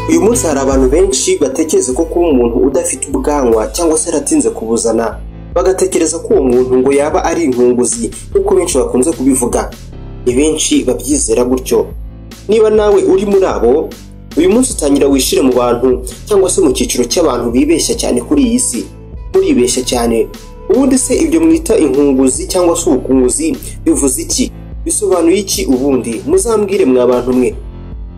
uyu munsi hari abantu benshi batekereza ko kuba umuntu udafite ubwanwa cyangwa se yaratinze kubuzana bagatekereza ko uwo muntu ngo yaba ari inkunguzi nk'uko benshi bakunze kubivuga ni benshi babyizera gutyo niba nawe uri muri abo uyu munsi utangira wishire mu bantu cyangwa se mu cyiciro cy'abantu bibeshya cyane kuri iyi si muribeshya cyane ubundi se ibyo mwita inkunguzi cyangwa se ubukunguzi bivuze iki bisobanuye iki ubundi muzambwire mwa bantu mwe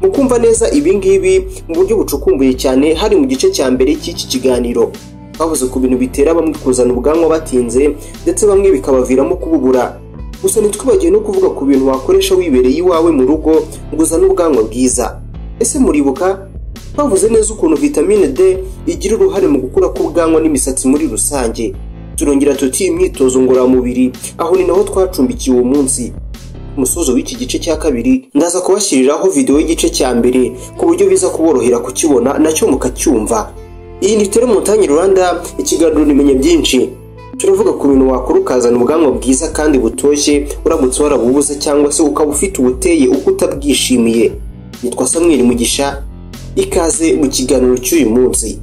mukumva neza ibingibi mu buryo bucukumbuye cyane hari mu gice cya mbere cy'iki kiganiro bavuze ku bintu bitera bamwe kuzana ubwanwa batinze ndetse bamwe bikabaviramo kububura gusa ntitwibagiwe no kuvuga ku bintu wakoresha wibereye iwawe mu rugo ngo uzane ubwanwa bwiza ese muribuka twavuze neza ukuntu vitamine d igira uruhare mu gukura k'ubwanwa n'imisatsi muri rusange turongera tuti imyitozo ngororamubiri aho ni naho twacumbikiye uwo munsi ku musozo w'iki gice cya kabiri ndaza kubashyiriraho videwo y'igice cya mbere ku buryo biza kuborohera kukibona nacyo mukacyumva iyi ni tere montagne rwanda ikiganiro nimenya byinshi turavuga ku bintu wakora ukazana ubwanwa bwiza kandi butoshye uramutse warabubuze cyangwa se ukaba ufite ubuteye uko utabwishimiye nitwa samweli mugisha ikaze mu kiganiro cy'uyu munsi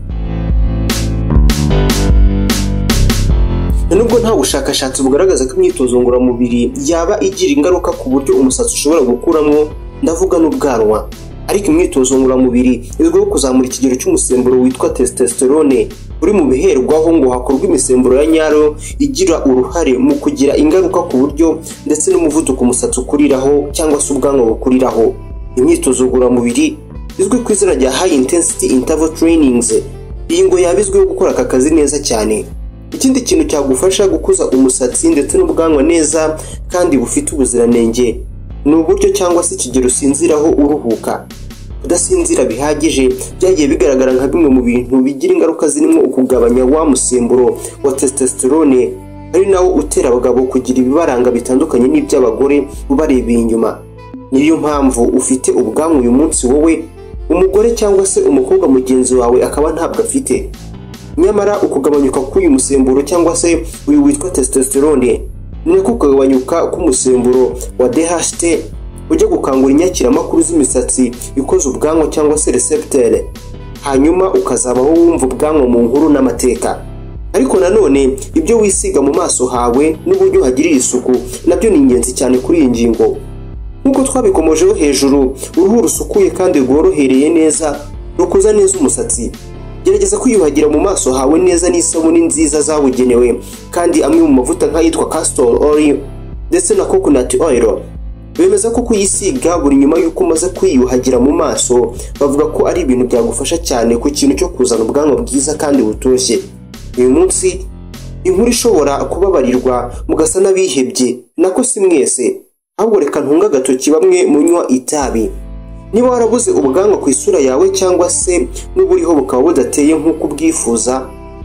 nubwo nta bushakashatsi bugaragaza ko imyitozo ngororamubiri yaba igira ingaruka ku buryo umusatsi ushobora gukuramo ndavuga n'ubwanwa ariko imyitozo ngororamubiri izwiho kuzamura ikigero cy'umusemburo witwa testosterone uri mu biherwaho ngo hakorwe imisemburo ya nyayo igira uruhare mu kugira ingaruka ku buryo ndetse n'umuvuduko umusatsi ukuriraho cyangwa se ubwanwa bukuriraho imyitozo ngororamubiri izwi ku izina rya high intensity interval trainings iyi ngo yaba izwiho gukora aka kazi neza cyane ikindi kintu cyagufasha gukuza umusatsi ndetse n'ubwanwa neza kandi bufite ubuziranenge ni uburyo cyangwa se ikigero usinziraho uruhuka kudasinzira bihagije byagiye bigaragara nka bimwe mu bintu bigira ingaruka zirimo ukugabanya wa musemburo wa testosterone ari nawo utera abagabo kugira ibibaranga bitandukanye n'iby'abagore ubarebeye inyuma niyo mpamvu ufite ubwanwa uyu munsi wowe umugore cyangwa se umukobwa mugenzi wawe akaba ntabwo afite nyamara ukugabanyuka k'uyu musemburo cyangwa se uyu witwa testosterone niko kugabanyuka k'umusemburo wa DHT ujya gukangura inyakiramakuru z'imisatsi ikoze ubwanwa cyangwa se receptere hanyuma ukazabaho wumva ubwanwa mu nkuru n'amateka ariko nanone ibyo wisiga mu maso hawe n'uburyo uhagirira isuku nabyo ni ingenzi cyane kuri iyi ngingo nk'uko twabikomojeho hejuru uruhu rusukuye kandi rworohereye neza rukuza neza umusatsi gerageza kwiyuhagira mu maso hawe neza n'isabune nziza zabugenewe kandi amwe mu mavuta nk'ayitwa castor oil ndetse na coconut oil bemeza ko kuyisiga buri nyuma y'uko umaze kwiyuhagira mu maso bavuga ko ari ibintu byagufasha cyane ku kintu cyo kuzana ubwanwa bwiza kandi butoshye uyu munsi inkuru ishobora kubabarirwa mugasa n'abihebye nako si mwese ahubwo reka ntunga agatoki bamwe munywa itabi niba warabuze ubwanwa ku isura yawe cyangwa se n'uburiho bukaba budateye nk'uko ubwifuza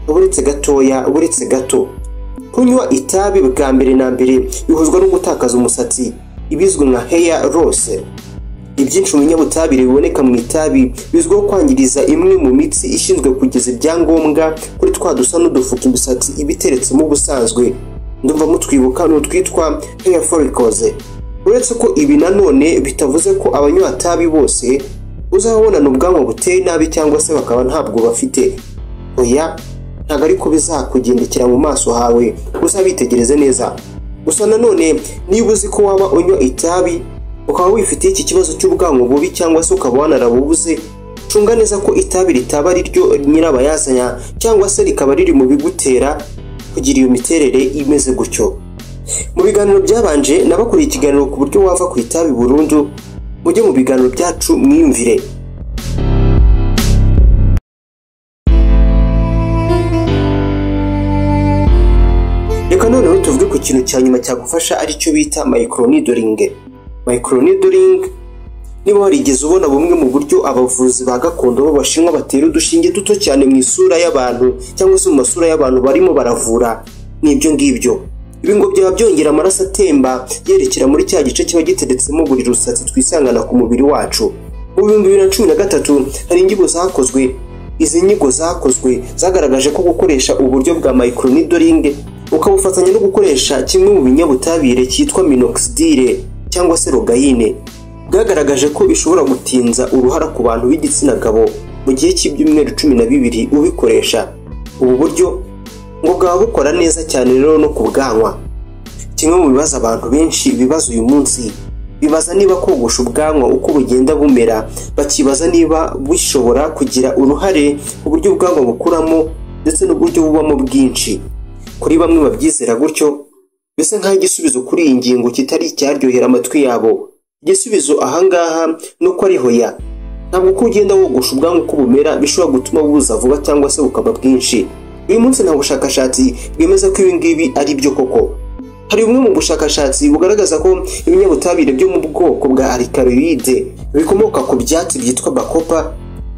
buretse gatoya buretse gato kunywa itabi bwa mbere na mbere bihuzwa no gutakaza umusatsi ibizwi nka heya rose ibyinshi mu binyabutabire biboneka mu itabi bizwiho kwangiriza imwe mu mitsi ishinzwe kugeza ibyangombwa kuri twa dusa n'udufuka imisatsi iba iteretsemo ubusanzwe ndumva mutwibuka ni utwitwa heya forikoze uretse ko ibi nanone bitavuze ko abanywa tabi bose uzabonana ubwanwa buteye nabi cyangwa se bakaba ntabwo bafite oya ntabwo ariko bizakugendekera mu maso hawe uzabitegereze neza gusa nanone niba uzi ko waba unywa itabi ukaba wifitiye iki kibazo cy'ubwanwa bubi cyangwa se ukaba wanarabubuze cunga neza ko itabi ritaba ari ryo nyirabayazanya cyangwa se rikaba riri mu bigutera kugira iyo miterere imeze gutyo mu biganiro byabanje nabakuriye ikiganiro ku buryo wava ku itabi burundu mujye mu biganiro byacu mwiyumvire reka noneho tuvuge ku kintu cya nyuma cyagufasha aricyo bita micronidoring micronidoring niba warigeze ubona bumwe mu buryo abavuzi ba gakondo b'abashinwa batera udushinge duto cyane mu isura y'abantu cyangwa se mu masura y'abantu barimo baravura ni ibyo ngibyo ibi ngo byaba byongera amaraso atemba yerekera muri cya gice kiba giteretsemo buri rusatsi twisangana ku mubiri wacu mu bihumbi bibiri na cumi na gatatu hari inyigo zakozwe izi nyigo zakozwe zagaragaje ko gukoresha uburyo bwa micronidoring ukabufatanya no gukoresha kimwe mu binyabutabire cyitwa minoxidile cyangwa se rogayine bwagaragaje ko bishobora gutinza uruhara ku bantu b'igitsina gabo mu gihe cy'ibyumweru cumi na bibiri ubikoresha ubu buryo ngo bwaba bukora neza cyane rero no ku bwanwa kimwe mu bibazo abantu benshi bibaza uyu munsi bibaza niba kogosha ubwanwa uko bugenda bumera bakibaza niba bushobora kugira uruhare ku buryo ubwanwa bukuramo ndetse n'uburyo bubamo bwinshi kuri bamwe babyizera gutyo bisa nk'aho igisubizo kuri iyi ngingo kitari icyaryohera amatwi yabo igisubizo ahangaha ni uko ari hoya ntabwo uko ugenda wogosha ubwanwa uko bumera bishobora gutuma buza vuba cyangwa se bukaba bwinshi uyu munsi nta bushakashatsi bwemeza ko ibi ngibi ari byo koko hari bumwe mu bushakashatsi bugaragaza ko ibinyabutabire byo mu bwoko bwa alikaroyide bikomoka ku byatsi byitwa bakopa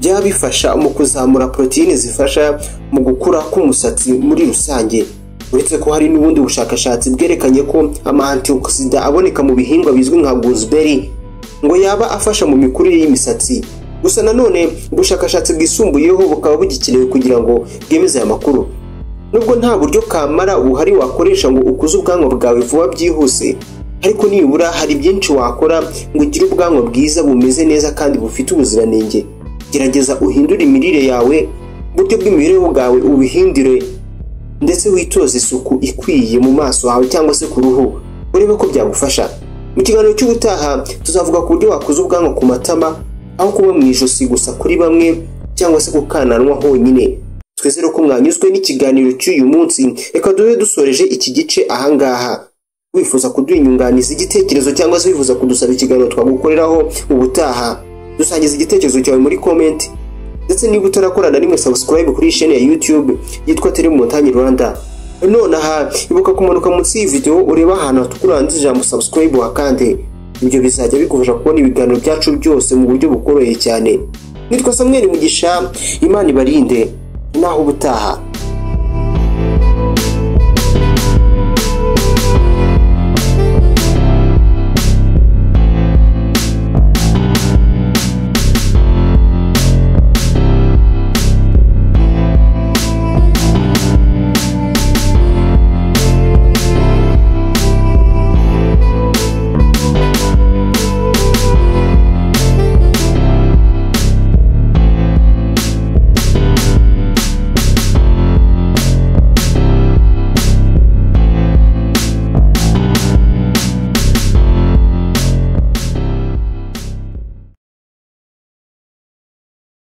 byaba bifasha mu kuzamura poroteyine zifasha mu gukura k'umusatsi muri rusange uretse ko hari n'ubundi bushakashatsi bwerekanye ko ama antioxida aboneka mu bihingwa bizwi nka gooseberry ngo yaba afasha mu mikurire y'imisatsi gusa nanone ubushakashatsi bwisumbuyeho bukaba bugikenewe kugira ngo bwemeze aya makuru nubwo nta buryo kamara buhari wakoresha ngo ukuze ubwanwa bwawe vuba byihuse ariko nibura hari byinshi wakora ngo ugire ubwanwa bwiza bumeze neza kandi bufite ubuziranenge gerageza uhindure imirire yawe uburyo bw'imibereho bwawe ubihindure ndetse witoze isuku ikwiye mu maso hawe cyangwa se ku ruhu urebe ko byagufasha mu kiganiro cy'ubutaha tuzavuga ku buryo wakuza ubwanwa ku matama aho kuba mu ijosi gusa kuri bamwe cyangwa se gukananwa honyine twizere ko mwanyuzwe n'ikiganiro cy'uyu munsi reka dube dusoreje iki gice ahangaha wifuza kuduhinyunganiza igitekerezo cyangwa se wifuza kudusaba ikiganiro twagukoreraho ubutaha dusangiza igitekerezo cyawe muri komenti ndetse niba utarakora na rimwe subscribe kuri iyi sheni ya youtube yitwa telemontagne rwanda nonaha ibuka kumanuka munsi y'iyi videwo urebe ahantu hatukuranze ijambo subscribe wakande ibyo bizajya bigufasha kubona ibiganiro byacu byose mu buryo bukoroheye cyane nitwa samweli mugisha imana ibarinde naho ubutaha